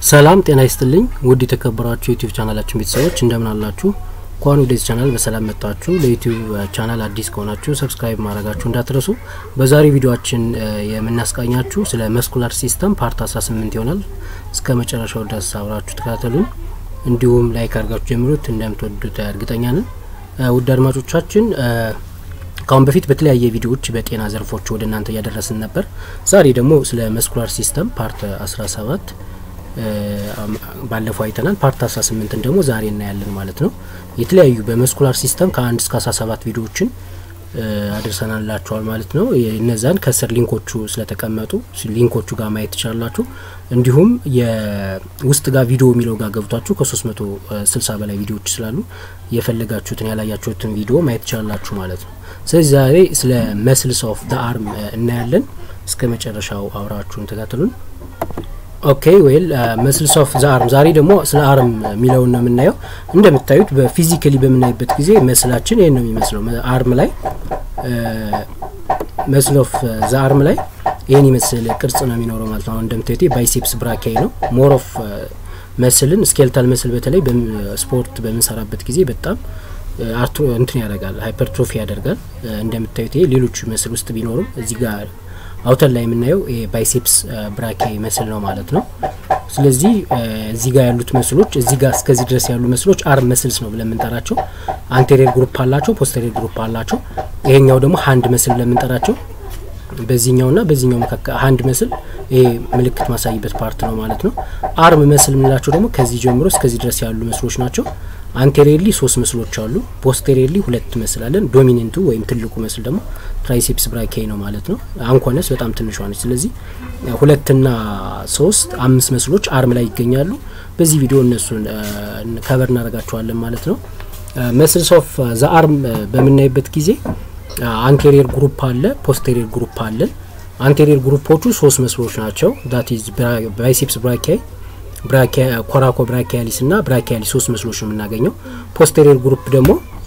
ሰላም ጤና ይስጥልኝ ውድ የተከበራችሁ የዩቲዩብ ቻናላችን ቤተሰቦች እንደምን አላችሁ? እንኳን ወደዚህ ቻናል በሰላም መጣችሁ። ለዩቲዩብ ቻናል አዲስ ከሆናችሁ ሰብስክራይብ ማድረጋችሁ እንዳትረሱ። በዛሬ ቪዲዮችን የምናስቃኛችሁ ስለ መስኩላር ሲስተም ፓርት 18 ይሆናል። እስከ መጨረሻው ድረስ አብራችሁ ተከታተሉን። እንዲሁም ላይክ አድርጋችሁ ጀምሩት። እንደምትወዱት እርግጠኛ ነን። ውድ አድማጮቻችን ከአሁን በፊት በተለያየ ቪዲዮዎች በጤና ዘርፎች ወደ እናንተ እያደረስን ነበር። ዛሬ ደግሞ ስለ መስኩላር ሲስተም ፓርት 17 ባለፈው አይተናል። ፓርት 18ን ደግሞ ዛሬ እናያለን ማለት ነው። የተለያዩ በመስኩላር ሲስተም ከአንድ እስከ 17 ቪዲዮዎችን አድርሰናላችኋል ማለት ነው። እነዛን ከስር ሊንኮቹ ስለተቀመጡ ሊንኮቹ ጋር ማየት ትችላላችሁ። እንዲሁም የውስጥ ጋር ቪዲዮ የሚለው ጋር ገብቷችሁ ከ360 በላይ ቪዲዮዎች ስላሉ የፈለጋችሁትን ያላያችሁትን ቪዲዮ ማየት ትችላላችሁ ማለት ነው። ስለዚህ ዛሬ ስለ መስልስ ኦፍ ደ አርም እናያለን። እስከ መጨረሻው አብራችሁን ተከታተሉን። ኦኬ ዌል መስልስ ኦፍ ዘ አርም ዛሬ ደግሞ ስለ አርም የሚለውን ነው የምናየው። እንደምታዩት በፊዚካሊ በምናይበት ጊዜ መስላችን ይህን ነው የሚመስለው። አርም ላይ መስል ኦፍ ዘ አርም ላይ ይህን ይመስል ቅርጽ ነው የሚኖረው ማለት ነው። አሁን እንደምታዩት ባይሴፕስ ብራኪያይ ነው። ሞር ኦፍ መስልን ስኬልታል መስል በተለይ ስፖርት በምንሰራበት ጊዜ በጣም አርቶ እንትን ያደርጋል፣ ሃይፐርትሮፊ ያደርጋል። እንደምታዩት ይሄ ሌሎቹ መስል ውስጥ ቢኖሩም እዚህ ጋር አውተር ላይ የምናየው የባይሴፕስ ብራኪያይ መስል ነው ማለት ነው። ስለዚህ እዚህ ጋር ያሉት መስሎች እዚህ ጋር እስከዚህ ድረስ ያሉ መስሎች አርም መስልስ ነው ብለን የምንጠራቸው። አንቴሪየር ግሩፕ አላቸው፣ ፖስቴሪየር ግሩፕ አላቸው። ይሄኛው ደግሞ ሀንድ መስል ብለን የምንጠራቸው በዚህኛውና በዚህኛው መካከል ሀንድ መስል ይሄ ምልክት ማሳይበት ፓርት ነው ማለት ነው። አርም መስል የምንላቸው ደግሞ ከዚህ ጀምሮ እስከዚህ ድረስ ያሉ መስሎች ናቸው። አንቴሪየርሊ ሶስት መስሎች አሉ። ፖስቴሪየርሊ ሁለት መስል አለን። ዶሚኔንቱ ወይም ትልቁ መስል ደግሞ ትራይሴፕስ ብራኪያይ ነው ማለት ነው። አንኮነስ በጣም ትንሿ ነች። ስለዚህ ሁለትና ሶስት አምስት መስሎች አርም ላይ ይገኛሉ። በዚህ ቪዲዮ እነሱን ከበር እናደርጋቸዋለን ማለት ነው። መስልስ ኦፍ ዘ አርም በምናይበት ጊዜ አንቴሪየር ግሩፕ አለ፣ ፖስቴሪየር ግሩፕ አለን። አንቴሪየር ግሩፖቹ ሶስት መስሎች ናቸው። ዳት ኢዝ ባይሴፕስ ብራኪያይ ኮራኮ ብራኪያሊስ እና ብራኪያሊስ ሶስት መስሎች ነው የምናገኘው። ፖስቴሪየር ግሩፕ ደግሞ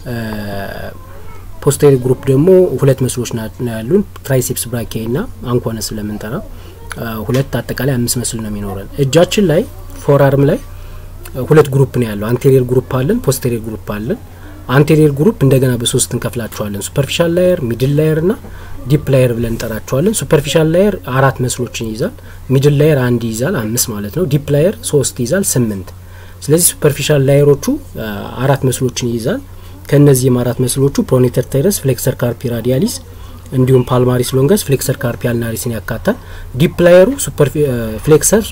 ፖስቴሪየር ግሩፕ ደግሞ ሁለት መስሎች ነው ያሉን ትራይሴፕስ ብራኪያይ እና አንኮነ ስለምንጠራ ሁለት አጠቃላይ አምስት መስል ነው የሚኖረን። እጃችን ላይ ፎር አርም ላይ ሁለት ግሩፕ ነው ያለው። አንቴሪየር ግሩፕ አለን፣ ፖስቴሪየር ግሩፕ አለን። አንቴሪየር ግሩፕ እንደገና በሶስት እንከፍላቸዋለን። ሱፐርፊሻል ላየር፣ ሚድል ላየር ና ዲፕ ላየር ብለን እንጠራቸዋለን። ሱፐርፊሻል ላየር አራት መስሎችን ይይዛል። ሚድል ላየር አንድ ይይዛል፣ አምስት ማለት ነው። ዲፕ ላየር ሶስት ይይዛል፣ ስምንት። ስለዚህ ሱፐርፊሻል ላየሮቹ አራት መስሎችን ይይዛል። ከእነዚህም አራት መስሎቹ ፕሮኔተር ታይረስ፣ ፍሌክሰር ካርፒ ራዲያሊስ እንዲሁም ፓልማሪስ ሎንገስ፣ ፍሌክሰር ካርፒ አልናሪስን ያካታል። ዲፕ ላየሩ ፍሌክሰር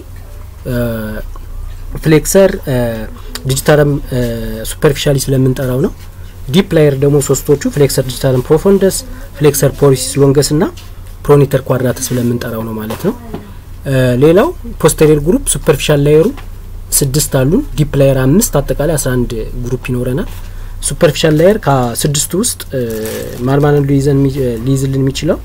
ፍሌክሰር ዲጂታልም ሱፐርፊሻሊ ስለምንጠራው ነው። ዲፕ ላየር ደግሞ ሶስቶቹ ፍሌክሰር ዲጂታልም ፕሮፎንደስ፣ ፍሌክሰር ፖሊሲስ ሎንገስ እና ፕሮኔተር ኳድራተስ ስለምንጠራው ነው ማለት ነው። ሌላው ፖስቴሪየር ግሩፕ ሱፐርፊሻል ላየሩ ስድስት አሉን። ዲፕ ላየር አምስት፣ አጠቃላይ አስራ አንድ ግሩፕ ይኖረናል። ሱፐርፊሻል ላየር ከስድስቱ ውስጥ ማልማን ሊይዝልን የሚችለው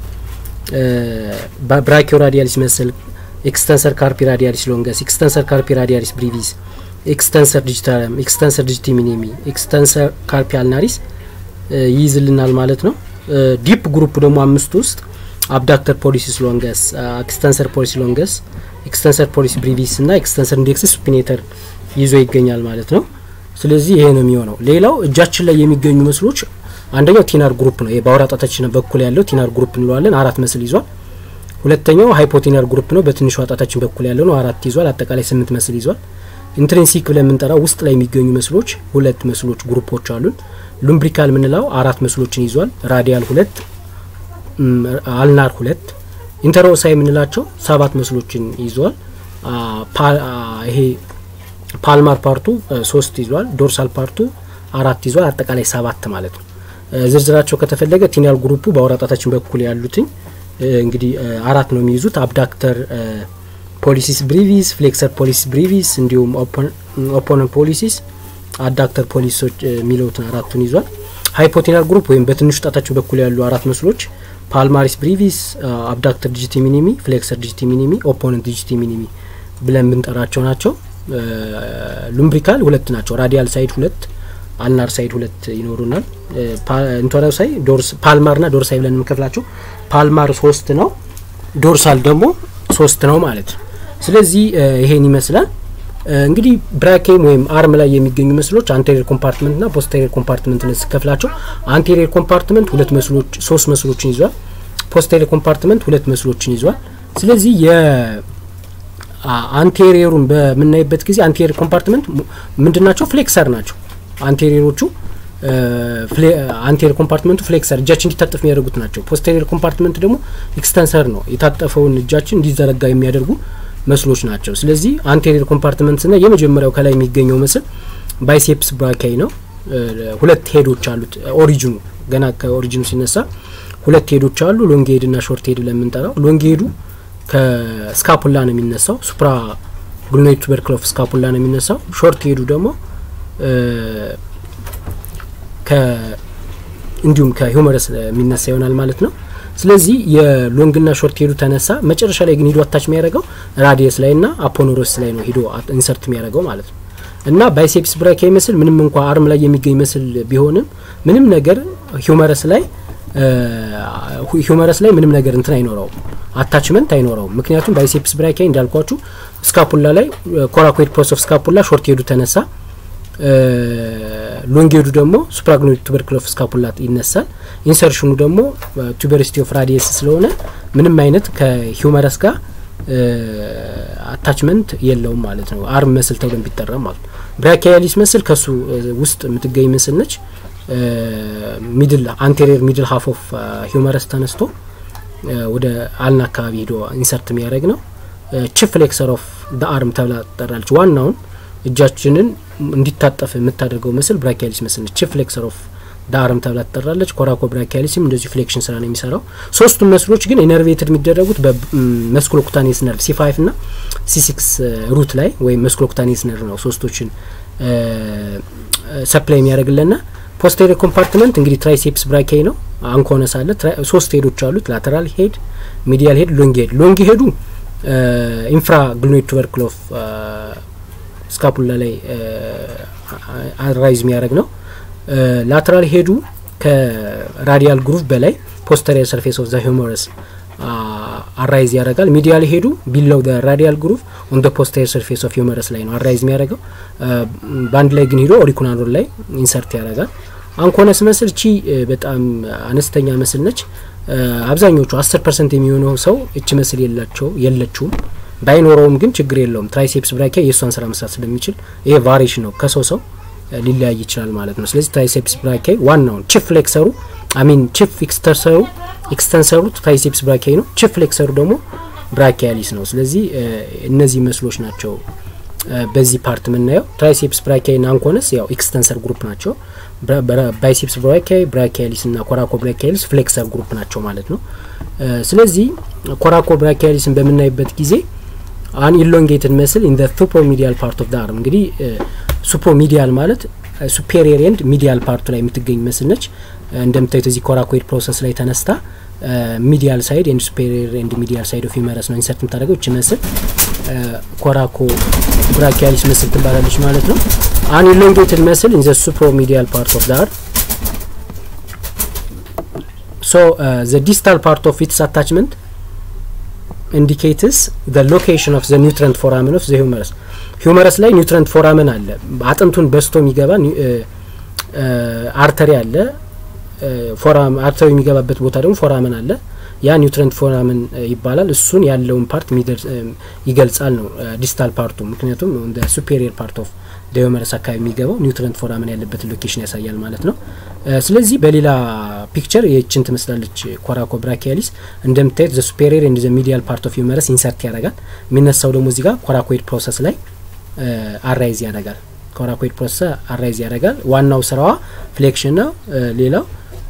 ብራኪዮ ራዲያሊስ መሰል ኤክስተንሰር ካርፒ ራዲያሊስ ሎንገስ፣ ኤክስተንሰር ካርፒ ራዲያሊስ ብሪቪስ፣ ኤክስተንሰር ዲጂታልም፣ ኤክስተንሰር ዲጂቲ ሚኒሚ፣ ኤክስተንሰር ካርፒ አልናሪስ ይይዝልናል ማለት ነው። ዲፕ ግሩፕ ደግሞ አምስቱ ውስጥ አብዳክተር ፖሊሲስ ሎንገስ፣ ኤክስተንሰር ፖሊሲ ሎንገስ፣ ኤክስተንሰር ፖሊሲ ብሪቪስ እና ኤክስተንሰር ኢንዴክስ ሱፒኔተር ይዞ ይገኛል ማለት ነው። ስለዚህ ይሄ ነው የሚሆነው። ሌላው እጃችን ላይ የሚገኙ መስሎች አንደኛው ቲናር ግሩፕ ነው። በአውራ ጣታችን በኩል ያለው ቲናር ግሩፕ እንለዋለን። አራት መስል ይዟል። ሁለተኛው ሃይፖቲናር ግሩፕ ነው። በትንሿ ጣታችን በኩል ያለው ነው። አራት ይዟል። አጠቃላይ ስምንት መስል ይዟል። ኢንትሪንሲክ ብለን የምንጠራው ውስጥ ላይ የሚገኙ መስሎች ሁለት መስሎች ግሩፖች አሉን። ሉምብሪካል የምንለው አራት መስሎችን ይዟል። ራዲያል ሁለት፣ አልናር ሁለት። ኢንተሮሳይ የምንላቸው ሰባት መስሎችን ይዟል። ይሄ ፓልማር ፓርቱ ሶስት ይዟል። ዶርሳል ፓርቱ አራት ይዟል። አጠቃላይ ሰባት ማለት ነው። ዝርዝራቸው ከተፈለገ ቲናል ግሩፑ በአውራ ጣታችን በኩል ያሉትኝ እንግዲህ አራት ነው የሚይዙት። አብዳክተር ፖሊሲስ ብሪቪስ፣ ፍሌክሰር ፖሊሲስ ብሪቪስ እንዲሁም ኦፖነንት ፖሊሲስ፣ አዳክተር ፖሊሶች የሚለውትን አራቱን ይዟል። ሃይፖቲናል ግሩፕ ወይም በትንሹ ጣታችን በኩል ያሉ አራት መስሎች ፓልማሪስ ብሪቪስ፣ አብዳክተር ዲጂቲ ሚኒሚ፣ ፍሌክሰር ዲጂቲ ሚኒሚ፣ ኦፖነንት ዲጂቲ ሚኒሚ ብለን ብንጠራቸው ናቸው። ሉምብሪካል ሁለት ናቸው። ራዲያል ሳይድ ሁለት አልናር ሳይድ ሁለት ይኖሩናል። ኢንቶራል ሳይ ፓልማር ና ዶርሳይ ብለን የምንከፍላቸው ፓልማር ሶስት ነው፣ ዶርሳል ደግሞ ሶስት ነው ማለት ነው። ስለዚህ ይሄን ይመስላል። እንግዲህ ብራኬም ወይም አርም ላይ የሚገኙ መስሎች አንቴሪየር ኮምፓርትመንት ና ፖስቴሪየር ኮምፓርትመንት ነ ሲከፍላቸው አንቴሪየር ኮምፓርትመንት ሁለት መስሎች ሶስት መስሎችን ይዟል። ፖስቴሪየር ኮምፓርትመንት ሁለት መስሎችን ይዟል። ስለዚህ የአንቴሪየሩን በምናይበት ጊዜ አንቴሪየር ኮምፓርትመንት ምንድን ናቸው? ፍሌክሰር ናቸው። አንቴሪየሮቹ አንቴሪየር ኮምፓርትመንቱ ፍሌክሰር እጃችን እንዲታጠፍ የሚያደርጉት ናቸው። ፖስቴሪየር ኮምፓርትመንት ደግሞ ኤክስተንሰር ነው። የታጠፈውን እጃችን እንዲዘረጋ የሚያደርጉ መስሎች ናቸው። ስለዚህ አንቴሪየር ኮምፓርትመንት ስና የመጀመሪያው ከላይ የሚገኘው ምስል ባይሴፕስ ብራኪያይ ነው። ሁለት ሄዶች አሉት። ኦሪጂኑ ገና ከኦሪጂኑ ሲነሳ ሁለት ሄዶች አሉ። ሎንግ ሄድ ና ሾርት ሄድ ለምንጠራው ሎንግ ሄዱ ከስካፑላ ነው የሚነሳው። ሱፕራ ግሉኖይድ ቱበርክል ኦፍ ስካፑላ ነው የሚነሳው። ሾርት ሄዱ ደግሞ እንዲሁም ከሂውመረስ የሚነሳ ይሆናል ማለት ነው። ስለዚህ የሎንግና ሾርት ሄዱ ተነሳ። መጨረሻ ላይ ግን ሂዶ አታች የሚያደርገው ራዲየስ ላይ ና አፖኖሮስ ላይ ነው ሂዶ ኢንሰርት የሚያደርገው ማለት ነው። እና ባይሴፕስ ብራኪያይ ምስል ምንም እንኳ አርም ላይ የሚገኝ ምስል ቢሆንም ምንም ነገር ሂውመረስ ላይ ሂውመረስ ላይ ምንም ነገር እንትን አይኖረውም፣ አታችመንት አይኖረውም። ምክንያቱም ባይሴፕስ ብራኪያይ እንዳልኳችሁ ስካፑላ ላይ ኮራኮይድ ፕሮስ ኦፍ ስካፑላ ሾርት ሄዱ ተነሳ። ሎንግ ሄዱ ደግሞ ሱፕራግኖይድ ቱበርክል ኦፍ ስካፑላ ይነሳል። ኢንሰርሽኑ ደግሞ ቱበሪሲቲ ኦፍ ራዲየስ ስለሆነ ምንም አይነት ከሂውመረስ ጋር አታችመንት የለውም ማለት ነው። አርም መስል ተብሎ ቢጠራ ማለት ነው። ብራኪያሊስ መስል ከሱ ውስጥ የምትገኝ ምስል ነች። ሚድል አንቴሪየር ሚድል ሀፍ ኦፍ ሂውመረስ ተነስቶ ወደ አልና አካባቢ ሄዶ ኢንሰርት የሚያደርግ ነው። ቺፍ ፍሌክሰር ኦፍ ደ አርም ተብላ ትጠራለች። ዋናውን እጃችንን እንዲታጠፍ የምታደርገው ምስል ብራኪያሊስ ምስል ነች። ቺፍ ፍሌክሰር ኦፍ ዳርም ተብላ ትጠራለች። ኮራኮ ብራኪያሊስም እንደዚሁ ፍሌክሽን ስራ ነው የሚሰራው። ሶስቱም መስሎች ግን ኢነርቬትድ የሚደረጉት በመስኩሎኩታኔስ ነርቭ ሲ ፋይቭ ና ሲ ሲክስ ሩት ላይ ወይም መስኩሎኩታኔስ ነርቭ ነው ሶስቶችን ሰፕላይ የሚያደርግልና ፖስቴሪየር ኮምፓርትመንት እንግዲህ ትራይሴፕስ ብራኪያይ ነው። አንኮነስ አለ። ሶስት ሄዶች አሉት። ላተራል ሄድ፣ ሚዲያል ሄድ፣ ሎንግ ሄድ። ሎንግ ሄዱ ኢንፍራ ግሉኖይድ ቱበርክል ኦፍ ስካፑላ ላይ ራይዝ የሚያደርግ ነው። ላተራል ሄዱ ከራዲያል ግሩቭ በላይ ፖስተሪየር ሰርፌስ ኦፍ ዘ ሂውመረስ አራይዝ ያደርጋል። ሚዲያል ሄዱ ቢለው ደ ራዲያል ግሩቭ ኦን ደ ፖስተሪየር ሰርፌስ ኦፍ ሂውመረስ ላይ ነው አራይዝ የሚያደርገው። በአንድ ላይ ግን ሄዶ ኦሪኩናዶር ላይ ኢንሰርት ያደርጋል። አንኮነስ መስል ቺ በጣም አነስተኛ መስል ነች። አብዛኞቹ አስር ፐርሰንት የሚሆነው ሰው እች መስል የላቸው የለችውም። ባይኖረውም ግን ችግር የለውም። ትራይሴፕስ ብራኪያ የእሷን ስራ መስራት ስለሚችል ይሄ ቫሪሽን ነው ከሰው ሰው ሊለያይ ይችላል ማለት ነው። ስለዚህ ትራይሴፕስ ብራኪያ ዋናውን ቺፍ ፍሌክሰሩ አሚን ቺፍ ኤክስተንሰሩ ኤክስተንሰሩ ትራይሴፕስ ብራኪያ ነው። ቺፍ ፍሌክሰሩ ደግሞ ብራኪያሊስ ነው። ስለዚህ እነዚህ መስሎች ናቸው በዚህ ፓርት የምናየው። ትራይሴፕስ ብራኪያ ና አንኮነስ ያው ኤክስተንሰር ግሩፕ ናቸው። ባይሴፕስ ብራኪያ ብራኪያሊስ ና ኮራኮ ብራኪያሊስ ፍሌክሰር ግሩፕ ናቸው ማለት ነው። ስለዚህ ኮራኮ ብራኪያሊስን በምናይበት ጊዜ አን ኢሎንጌትድ መስል ኢን ሱፖ ሚዲያል ፓርት ኦፍ ዳ አርም እንግዲህ ሱፖ ሚዲያል ማለት ሱፔሪየር ኤንድ ሚዲያል ፓርቱ ላይ የምትገኝ መስል ነች። እንደምታዩት እዚህ ኮራኮይድ ፕሮሰስ ላይ ተነስታ ሚዲያል ሳይድ ኤንድ ሱፔሪየር ኤንድ ሚዲያል ሳይድ ኦፍ ሂውመረስ ነው ኢንሰርት የምታደርገው። እች መስል ኮራኮ ብራኪያሊስ መስል ትባላለች ማለት ነው። አን ኢሎንጌትድ መስል ኢን ዘ ሱፕሮ ሚዲያል ፓርት ኦፍ ዳ አርም ሶ ዘ ዲስታል ፓርት ኦፍ ኢትስ አታችመንት ኢንዲኬትስ ዘ ሎኬሽን ኦፍ ዘ ኒውትረንት ፎራመን ኦፍ ዘ ሂውመረስ ሂውመረስ ላይ ኒውትረንት ፎራመን አለ። አጥንቱን በስቶ የሚገባ አርተሪ አለ። ፎራም አርተሪ የሚገባበት ቦታ ደግሞ ፎራመን አለ። ያ ኒውትረንት ፎራመን ይባላል። እሱን ያለውን ፓርት ይገልጻል ነው ዲስታል ፓርቱ። ምክንያቱም ሱፔሪየር ፓርት ኦፍ ሂውመረስ አካባቢ የሚገባው ኒውትረንት ፎራመን ያለበትን ሎኬሽን ያሳያል ማለት ነው። ስለዚህ በሌላ ፒክቸር የችን ትመስላለች ኮራኮ ብራኪያሊስ እንደምታዩት ዘ ሱፔሪየር ኤንድ ዘ ሚዲያል ፓርት ኦፍ ሂውመረስ ኢንሰርት ያደርጋል። የሚነሳው ደግሞ እዚህ ጋር ኮራኮይድ ፕሮሰስ ላይ አራይዝ ያደርጋል። ኮራኮይድ ፕሮሰስ አራይዝ ያደርጋል። ዋናው ስራዋ ፍሌክሽን ነው። ሌላው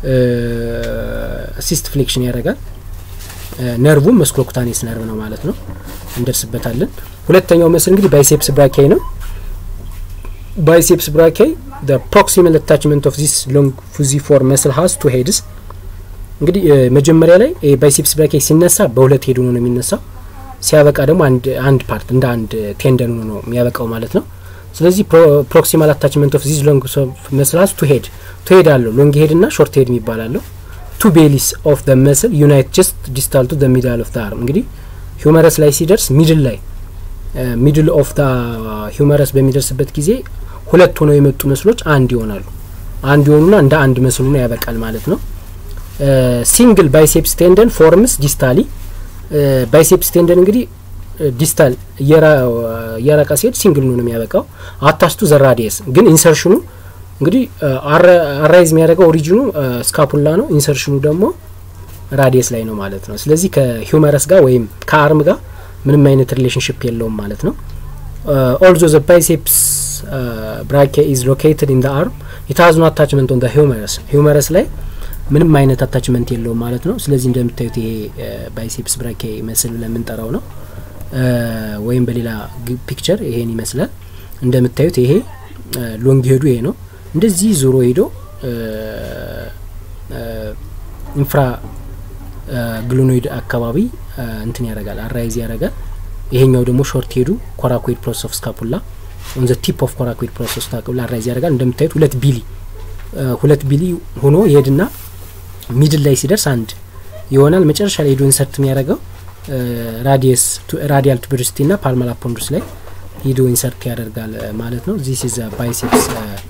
ሲስት ፍሌክሽን ያደርጋል። ነርቡም መስክሎኩታኔስ ነርቭ ነው ማለት ነው። እንደርስበታለን። ሁለተኛው ምስል እንግዲህ ባይሴፕስ ብራኪያይ ነው። ባይሴፕስ ብራኪያይ the proximal attachment of this long fusiform muscle has two heads እንግዲህ መጀመሪያ ላይ ባይሴፕስ ብራኪያይ ሲነሳ በሁለት ሄድ ሆኖ ነው የሚነሳው። ሲያበቃ ደግሞ አንድ አንድ ፓርት እንደ አንድ ቴንደን ሆኖ ነው የሚያበቃው ማለት ነው። ስለዚህ ፕሮክሲማል አታችመንት ኦፍ ዚስ ሎንግ መስል ሀዝ ቱ ሄድ ቱ ሄድ አለው ሎንግ ሄድ እና ሾርት ሄድ የሚባላለው ቱ ቤሊስ ኦፍ ደ መስል ዩናይት ጀስት ዲስታል ቱ ደ ሚዳል ኦፍ ደ አርም እንግዲህ ሂውመረስ ላይ ሲደርስ ሚድል ላይ ሚድል ኦፍ ዳ ሂውመረስ በሚደርስበት ጊዜ ሁለት ሆነው የመጡ መስሎች አንድ ይሆናሉ። አንድ ይሆኑና እንደ አንድ መስሉ ነው ያበቃል ማለት ነው። ሲንግል ባይሴፕስ ቴንደን ፎርምስ ዲስታሊ ባይሴፕስ ቴንደን እንግዲህ ዲስታል እየራቃ ሲሄድ ሲንግል ነው የሚያበቃው። አታስቱ ዘራዲየስ ግን ኢንሰርሽኑ እንግዲህ አራይዝ የሚያደርገው ኦሪጂኑ ስካፑላ ነው። ኢንሰርሽኑ ደግሞ ራዲየስ ላይ ነው ማለት ነው። ስለዚህ ከሂውመረስ ጋር ወይም ከአርም ጋር ምንም አይነት ሪሌሽንሽፕ የለውም ማለት ነው። ኦልዞ ዘ ባይሴፕስ ብራኬ ኢዝ ሎኬትድ ኢን ደ አርም ኢት ሃዝ ኖ አታችመንት ኦን ደ ሂውመረስ ሂውመረስ ላይ ምንም አይነት አታችመንት የለውም ማለት ነው። ስለዚህ እንደምታዩት ይሄ ባይሴፕስ ብራኬ መስል ብለን የምንጠራው ነው። ወይም በሌላ ፒክቸር ይሄን ይመስላል። እንደምታዩት ይሄ ሎንግ ሄዱ ይሄ ነው። እንደዚህ ዞሮ ሄዶ ኢንፍራ ግሎኖይድ አካባቢ እንትን ያደርጋል፣ አራይዝ ያደርጋል። ይሄኛው ደግሞ ሾርት ሄዱ ኮራኮይድ ፕሮሰስ ኦፍ ስካፑላ ኦን ዘ ቲፕ ኦፍ ኮራኮይድ ፕሮሰስ ኦፍ ስካፑላ አራይዝ ያደርጋል። እንደምታዩት ሁለት ቢሊ ሁለት ቢሊ ሆኖ ይሄድና ሚድል ላይ ሲደርስ አንድ ይሆናል። መጨረሻ ላይ ሄዶ ኢንሰርት የሚያደርገው ራዲየስ ራዲያል ቱበሪሲቲ ና ፓልማል አፖንዱስ ላይ ሂዶ ኢንሰርት ያደርጋል ማለት ነው። ዚስ ኢዝ ባይሴፕስ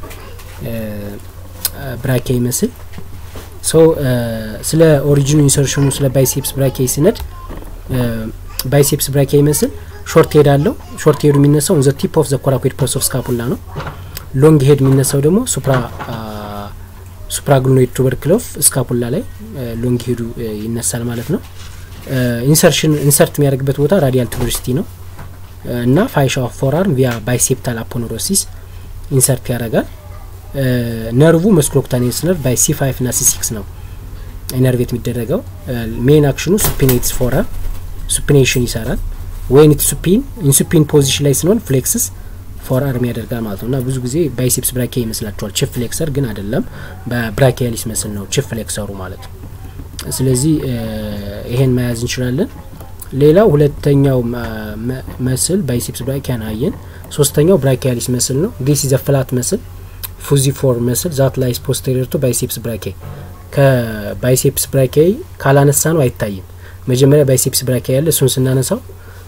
ብራኬ ይመስል ሰው ስለ ኦሪጂኑ ኢንሰርሽኑ ስለ ባይሴፕስ ብራኬ ሲነድ ባይሴፕስ ብራኬ ይመስል ሾርት ሄድ አለው። ሾርት ሄዱ የሚነሳው ዘ ቲፕ ኦፍ ዘ ኮራኮይድ ፕሮሰስ ኦፍ ስካፑላ ነው። ሎንግ ሄድ የሚነሳው ደግሞ ሱፕራ ሱፕራግሉኖይድ ቱበርክሎፍ ስካፑላ ላይ ሎንግ ሄዱ ይነሳል ማለት ነው። ኢንሰርሽን ኢንሰርት የሚያደርግበት ቦታ ራዲያል ቱበሪሲቲ ነው እና ፋይሻ ኦፍ ፎርአርም ቪያ ባይሴፕታል አፖኖሮሲስ ኢንሰርት ያደርጋል። ነርቩ መስክሎክታኔስ ነርቭ ባይ ሲ ፋይቭ ና ሲ ሲክስ ነው ኢነርቬት የሚደረገው። ሜን አክሽኑ ሱፒኔትስ ፎርአርም ሱፒኔሽን ይሰራል። ወይን ኢት ሱፒን ኢንሱፒን ፖዚሽን ላይ ስንሆን ፍሌክስስ ፎር አርም ያደርጋል ማለት ነው እና ብዙ ጊዜ ባይሴፕስ ብራኬ ይመስላቸዋል። ቺፍ ፍሌክሰር ግን አይደለም፣ በብራኪያሊስ መስል ነው ቺፍ ፍሌክሰሩ ማለት ነው። ስለዚህ ይሄን መያዝ እንችላለን። ሌላው ሁለተኛው መስል ባይሴፕስ ብራኪያን አየን። ሶስተኛው ብራኪያሊስ መስል ነው። ዲስ ኢዝ ፍላት መስል ፉዚ ፎር መስል ዛት ላይስ ፖስቴሪየር ቱ ባይሴፕስ ብራኬ ከባይሴፕስ ብራኬ ካላነሳ ነው አይታይም። መጀመሪያ ባይሴፕስ ብራኬ ያለ እሱን ስናነሳው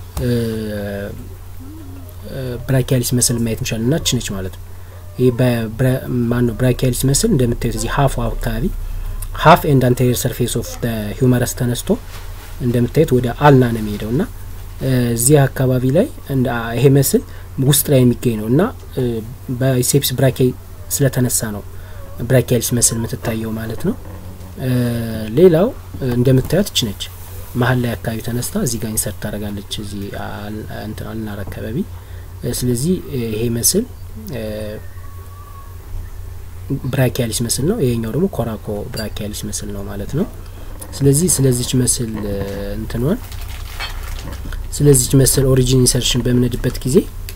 ብራኪያሊስ መስል ማየት እንችላለን እና ችነች ማለት ነው። ይህ ማን ነው ብራኪያሊስ መስል እንደምታዩት እዚህ ሀፍ አካባቢ ሀፍ ኤንድ አንቴሪየር ሰርፌስ ኦፍ ሂውመረስ ተነስቶ እንደምታዩት ወደ አልና ነው የሚሄደው እና እዚህ አካባቢ ላይ ይሄ መስል ውስጥ ላይ የሚገኝ ነው እና ባይሴፕስ ብራኬ ስለተነሳ ነው ብራኪያሊስ መስል የምትታየው ማለት ነው። ሌላው እንደምታዩት ችነች መሀል ላይ አካባቢ ተነስታ እዚህ ጋር ኢንሰርት ታደርጋለች እዚህ እንትን አልናር አካባቢ። ስለዚህ ይሄ መስል ብራኪያሊስ መስል ነው። ይሄኛው ደግሞ ኮራኮ ብራኪያሊስ መስል ነው ማለት ነው። ስለዚህ ስለዚች መስል እንትኗን ስለዚች መስል ኦሪጂን ኢንሰርሽን በምንሄድበት ጊዜ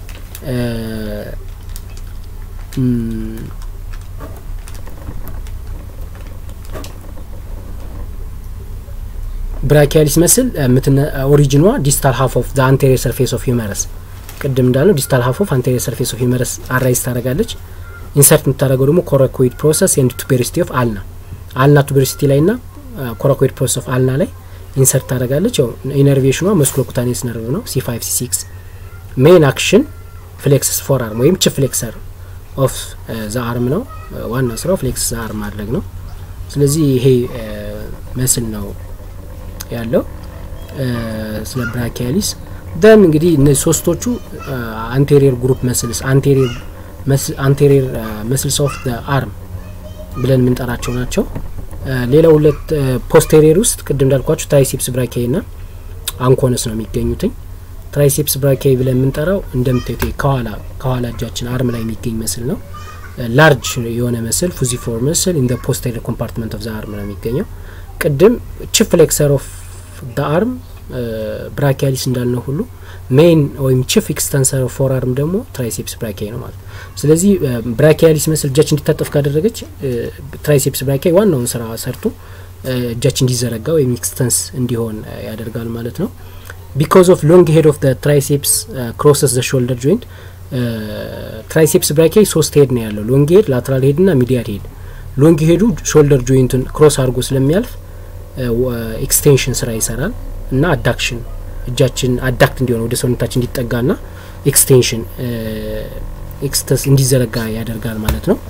ብራኪያሊስ መስል ኦሪጂኗ ዲስታል ሀፍ ኦፍ ዘ አንቴሪየር ሰርፌስ ኦፍ ሂውመረስ ቅድም እንዳለው ዲስታል ሀፍ ኦፍ አንቴሪየር ሰርፌስ ኦፍ ሂውመረስ አራይዝ ታደርጋለች። ኢንሰርት የምታደርገው ደግሞ ኮራኮይድ ፕሮሰስ ኤንድ ቱቤሪሲቲ ኦፍ አልና አልና ቱቤሪሲቲ ላይ ና ኮራኮይድ ፕሮሰስ ኦፍ አልና ላይ ኢንሰርት ታደርጋለች። ያው ኢነርቬሽኗ መስክሎኩታኔስ ነርቭ ነው ሲ ፋይቭ ሲ ሲክስ ሜን አክሽን ፍሌክስስ ፎር አርም ወይም ቺፍ ፍሌክሰር ኦፍ ዘ አርም ነው። ዋና ስራው ፍሌክስ ዘ አርም ማድረግ ነው። ስለዚህ ይሄ መስል ነው ያለው ስለ ብራኪያሊስ ደን እንግዲህ እነዚህ ሶስቶቹ አንቴሪየር ግሩፕ መስልስ አንቴሪየር መስልስ ኦፍ አርም ብለን የምንጠራቸው ናቸው። ሌላው ሁለት ፖስቴሪየር ውስጥ ቅድም እንዳልኳቸው ትራይሴፕስ ብራኪያይ ና አንኮነስ ነው የሚገኙትኝ። ትራይሴፕስ ብራኪያይ ብለን የምንጠራው እንደምታዩት ከኋላ ከኋላ እጃችን አርም ላይ የሚገኝ መስል ነው። ላርጅ የሆነ መስል ፉዚፎር መስል ኢን ፖስቴሪየር ኮምፓርትመንት ኦፍ ዘ አርም ነው የሚገኘው። ቅድም ቺፍ ፍሌክሰር ኦፍ ደ አርም ብራኪያሊስ እንዳልነው ሁሉ ሜይን ወይም ቺፍ ኤክስተንሰር ፎር አርም ደግሞ ትራይሴፕስ ብራኪያይ ነው ማለት ነው። ስለዚህ ብራኪያሊስ መስል እጃችን እንዲታጠፍ ካደረገች ትራይሴፕስ ብራኪያይ ዋናውን ስራ ሰርቶ እጃችን እንዲዘረጋ ወይም ኤክስተንስ እንዲሆን ያደርጋል ማለት ነው። ቢካዝ ኦፍ ሎንግ ሄድ ኦፍ ትራይሴፕስ ክሮሰስ ዘ ሾልደር ጆይንት ትራይሴፕስ ብራኪያይ ሶስት ሄድ ነው ያለው፣ ሎንግ ሄድ፣ ላትራል ሄድ ና ሚዲያል ሄድ። ሎንግ ሄዱ ሾልደር ጆይንትን ክሮስ አድርጎ ስለሚያልፍ ኤክስቴንሽን ስራ ይሰራል እና አዳክሽን እጃችን አዳክት እንዲሆን ወደ ሰውነታችን እንዲጠጋና ኤክስቴንሽን ኤክስተስ እንዲዘረጋ ያደርጋል ማለት ነው።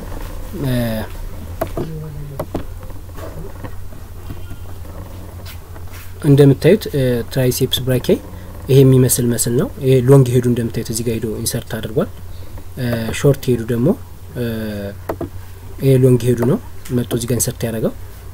እንደምታዩት ትራይሴፕስ ብራኬ ይሄ የሚመስል መስል ነው። ይሄ ሎንግ ሄዱ እንደምታዩት እዚህ ጋር ሄዶ ኢንሰርት አድርጓል። ሾርት ሄዱ ደግሞ ይሄ ሎንግ ሄዱ ነው መጥቶ እዚህ ጋር ኢንሰርት ያደረገው።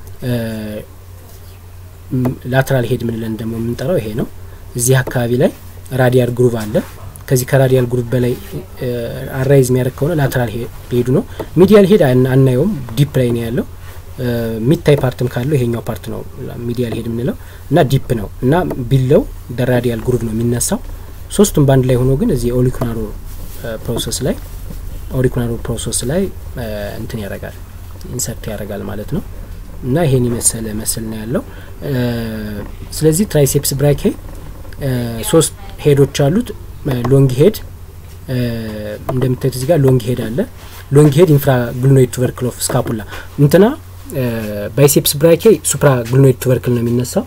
ላተራል ሄድ ምንለን ደግሞ የምንጠራው ይሄ ነው። እዚህ አካባቢ ላይ ራዲያል ግሩቭ አለ። ከዚህ ከራዲያል ግሩቭ በላይ አራይዝ የሚያደርግ ከሆነ ላተራል ሄዱ ነው። ሚዲያል ሄድ አናየውም፣ ዲፕ ላይ ነው ያለው። ሚታይ ፓርትም ካለው ይሄኛው ፓርት ነው ሚዲያል ሄድ የምንለው እና ዲፕ ነው እና ቢለው ደራዲያል ግሩቭ ነው የሚነሳው። ሶስቱም በአንድ ላይ ሆኖ ግን እዚህ ኦሊኩናሮ ፕሮሰስ ላይ ኦሪኩናሮ ፕሮሰስ ላይ እንትን ያደርጋል ኢንሰርት ያደርጋል ማለት ነው እና ይሄን የመሰለ መስል ነው ያለው። ስለዚህ ትራይሴፕስ ብራኬ ሶስት ሄዶች አሉት። ሎንግ ሄድ እንደምታዩት እዚህ ጋር ሎንግ ሄድ አለ። ሎንግ ሄድ ኢንፍራ ግሉኖይድ ቱበርክል ኦፍ ስካፑላ እንትና ባይሴፕስ ብራኬ ሱፕራ ግሉኖይድ ቱበርክል ነው የሚነሳው።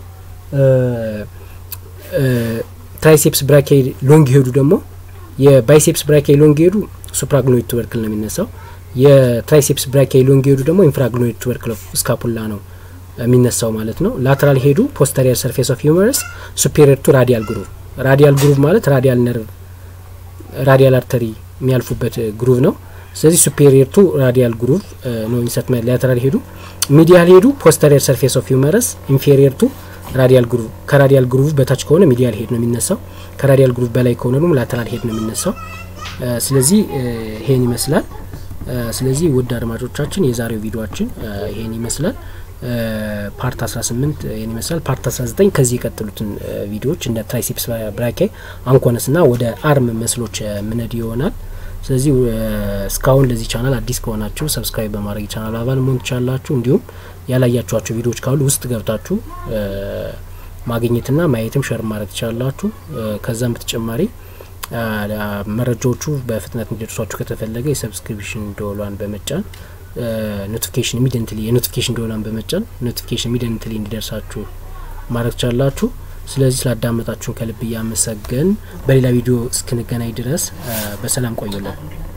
ትራይሴፕስ ብራኬ ሎንግ ሄዱ ደግሞ የባይሴፕስ ብራኬ ሎንግ ሄዱ ሱፕራ ግሉኖይድ ቱበርክል ነው የሚነሳው። የትራይሴፕስ ብራኬ ሎንግ ሄዱ ደግሞ ኢንፍራ ግሉኖይድ ቱበርክል ኦፍ ስካፑላ ነው የሚነሳው ማለት ነው። ላተራል ሄዱ ፖስተሪየር ሰርፌስ ኦፍ ሂውመረስ ሱፔሪየር ቱ ራዲያል ግሩቭ ራዲያል ግሩቭ ማለት ራዲያል ነርቭ ራዲያል አርተሪ የሚያልፉበት ግሩቭ ነው። ስለዚህ ሱፔሪየር ቱ ራዲያል ግሩቭ ነው ኢንሰርት ላተራል ሄዱ። ሚዲያል ሄዱ ፖስተሪየር ሰርፌስ ኦፍ ሂውመረስ ኢንፌሪየር ቱ ራዲያል ግሩቭ ከራዲያል ግሩቭ በታች ከሆነ ሚዲያል ሄድ ነው የሚነሳው። ከራዲያል ግሩቭ በላይ ከሆነ ደግሞ ላተራል ሄድ ነው የሚነሳው። ስለዚህ ይሄን ይመስላል። ስለዚህ ውድ አድማጮቻችን የዛሬው ቪዲዮችን ይሄን ይመስላል። ፓርት 18 ይህን ይመስላል። ፓርት 19 ከዚህ የቀጥሉትን ቪዲዮዎች እንደ ትራይሴፕስ ብራኬ አንኮነስ ና ወደ አርም መስሎች ምነድ ይሆናል። ስለዚህ እስካሁን ለዚህ ቻናል አዲስ ከሆናችሁ ሰብስክራይብ በማድረግ ቻናል አባል መሆን ትችላላችሁ። እንዲሁም ያላያችኋቸው ቪዲዮዎች ካሉ ውስጥ ገብታችሁ ማግኘትና ማየትም ሸር ማድረግ ትችላላችሁ። ከዛም በተጨማሪ መረጃዎቹ በፍጥነት እንዲደርሷችሁ ከተፈለገ የሰብስክሪፕሽን ደወሏን በመጫን ኖቲፊኬሽን ኢሚዲየንትሊ የኖቲፊኬሽን ደወሏን በመጫን ኖቲፊኬሽን ኢሚዲየንትሊ እንዲደርሳችሁ ማድረግ ትችላላችሁ። ስለዚህ ስላዳመጣችሁን ከልብ እያመሰገን በሌላ ቪዲዮ እስክንገናኝ ድረስ በሰላም ቆዩልን።